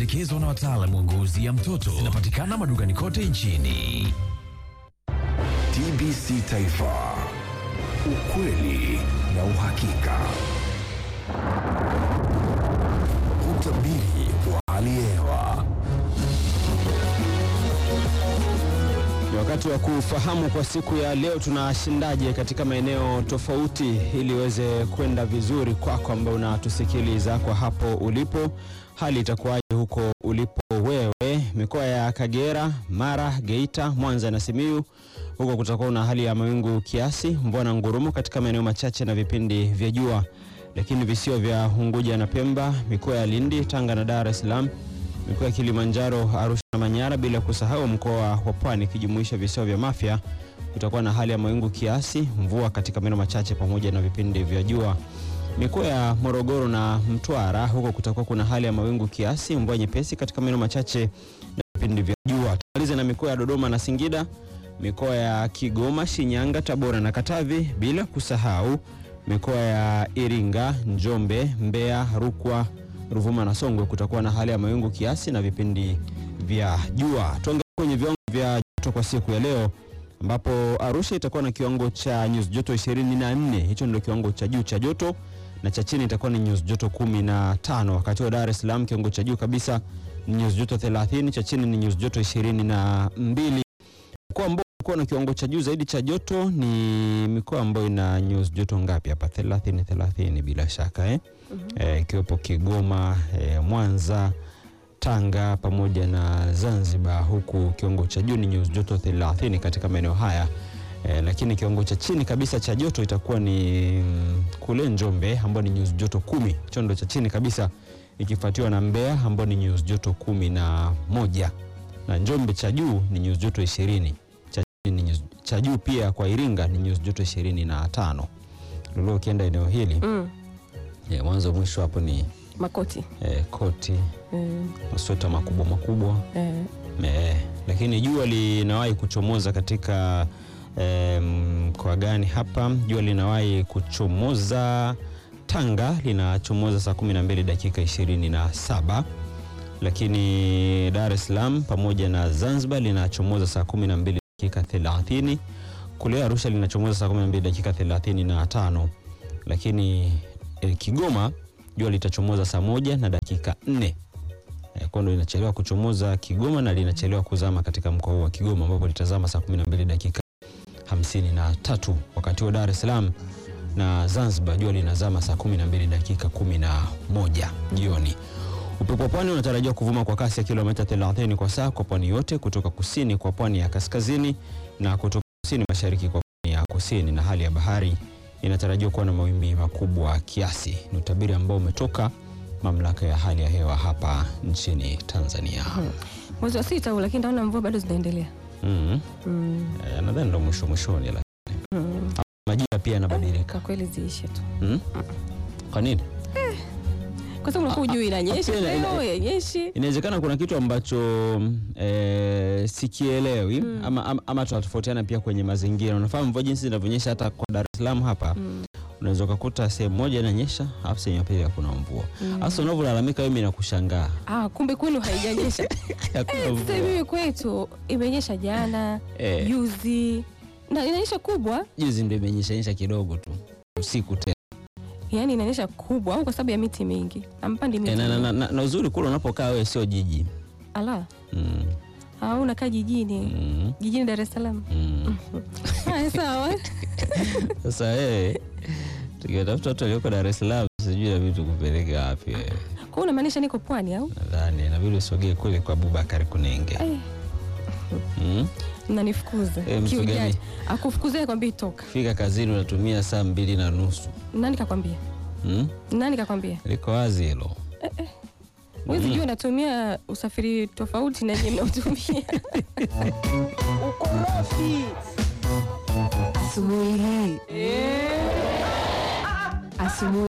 zilizopendekezwa na wataalamu wa ngozi ya mtoto zinapatikana madukani kote nchini. TBC Taifa, ukweli na uhakika. Utabiri wa hali ya hewa. Ni wakati wa kufahamu kwa siku ya leo tunashindaje katika maeneo tofauti, ili iweze kwenda vizuri kwako ambao unatusikiliza kwa hapo ulipo. Hali itakuwaje huko ulipo wewe? Mikoa ya Kagera, Mara, Geita, Mwanza na Simiyu, huko kutakuwa na hali ya mawingu kiasi, mvua na ngurumo katika maeneo machache na vipindi vya jua, lakini visio vya Unguja na Pemba, mikoa ya Lindi, Tanga na Dar es Salaam mikoa ya Kilimanjaro, Arusha na Manyara, bila kusahau mkoa wa Pwani ikijumuisha visiwa vya Mafia, kutakuwa na hali ya mawingu kiasi, mvua katika maeneo machache pamoja na vipindi vya jua. Mikoa ya Morogoro na Mtwara, huko kutakuwa kuna hali ya mawingu kiasi, mvua nyepesi katika maeneo machache na vipindi vya jua. Tumalize na mikoa ya Dodoma na Singida, mikoa ya Kigoma, Shinyanga, Tabora na Katavi, bila kusahau mikoa ya Iringa, Njombe, Mbeya, Rukwa, Ruvuma na Songwe kutakuwa na hali ya mawingu kiasi na vipindi vya jua. Tuangalie kwenye viwango vya joto kwa siku ya leo ambapo Arusha itakuwa na kiwango cha nyuzi joto 24. Hicho ndio kiwango cha juu cha joto na cha chini itakuwa ni nyuzi joto 15. Wakati wa Dar es Salaam kiwango cha juu kabisa ni nyuzi joto 30, cha chini ni nyuzi joto 22. Mkoa ambao uko na kiwango cha juu zaidi cha joto ni mikoa ambayo ina nyuzi joto ngapi hapa? 30 30 bila shaka eh? Eh, ikiwepo Kigoma, eh, Mwanza, Tanga pamoja na Zanzibar, huku kiwango cha juu ni nyuzi joto 30 katika maeneo haya eh, lakini kiwango cha chini kabisa cha joto itakuwa ni mm, kule Njombe ambao ni nyuzi joto kumi. Hicho ndo cha chini kabisa, ikifuatiwa na Mbeya ambao ni nyuzi joto kumi na moja na Njombe cha juu ni nyuzi joto ishirini. Cha chini ni nyuzi- cha juu pia kwa Iringa ni nyuzi joto ishirini na tano. Lolo, ukienda eneo hili Mm, eh, mwanzo mwisho hapo ni makoti eh, koti mm, masweta makubwa makubwa eh, eh, lakini jua linawahi kuchomoza katika eh, mkoa gani hapa? Jua linawahi kuchomoza Tanga, linachomoza saa 12 dakika 27, lakini Dar es Salaam pamoja na Zanzibar linachomoza saa 12 dakika 30. Kule Arusha linachomoza saa 12 dakika 35, lakini eh, Kigoma jua litachomoza saa moja na dakika 4 Eh, kwa ndo linachelewa kuchomoza Kigoma na linachelewa kuzama katika mkoa huu wa Kigoma ambapo litazama saa 12 dakika 53, wakati wa Dar es Salaam na Zanzibar jua linazama saa 12 dakika 11 jioni. Upepo wa pwani unatarajiwa kuvuma kwa kasi ya kilomita 30 kwa saa kwa pwani yote, kutoka kusini kwa pwani ya kaskazini na kutoka kusini mashariki kwa pwani ya kusini, na hali ya bahari inatarajiwa kuwa na mawimbi makubwa kiasi. Ni utabiri ambao umetoka mamlaka ya hali ya hewa hapa nchini Tanzania. mwezi wa sita huu, lakini naona mvua bado zinaendelea. Mm. Mm, Eh, nadhani ndo mwisho mwishoni, lakini mm. majira pia yanabadilika. Kwa kweli ziishe tu, Mm? Kwa nini? kwa sababu unakuwa hujui inanyesha ila- ila- leo yenyeshi. Inawezekana kuna kitu ambacho eh, sikielewi ama, ama, ama tunatofautiana pia kwenye mazingira. Unafahamu mvua jinsi zinavyonyesha hata kwa Dar es Salaam hapa Mm, unaweza ukakuta sehemu moja inanyesha alafu sehemu ya pili hakuna mvua. mm. Hasa unavyolalamika wewe, mimi nakushangaa. Ah, kumbe kwenu haijanyesha. Hakuna Sasa mvua. mimi kwetu imenyesha jana, Eh, juzi na inanyesha kubwa, juzi ndio imenyesha nyesha kidogo tu usiku tena. yaani inanyesha kubwa, au kwa sababu ya miti mingi ampandi miti Eh, na, na, mingi. na, na uzuri kule unapokaa wewe sio jiji. Ala, Mm, au unakaa jijini mm, jijini Dar es Salaam. mm. Haya, sawa. Sasa wewe tukitafuta watu walioko Dar es Salaam, sijui na vitu kupeleka wapi wewe. Kwa hiyo unamaanisha niko pwani au? Nadhani inabidi usogee kule kwa Abubakar Kunenge. Eh, Mm. mnanifukuza Eh, mtu kiujanja. gani? Akufukuza kwambia toka. Fika kazini unatumia saa mbili na nusu. Nani kakwambia? Mm? Nani kakwambia? Liko wazi hilo. Huwezi jua unatumia usafiri tofauti na nyinyi mnaotumia. Ukorofi asubuhi hii asubuhi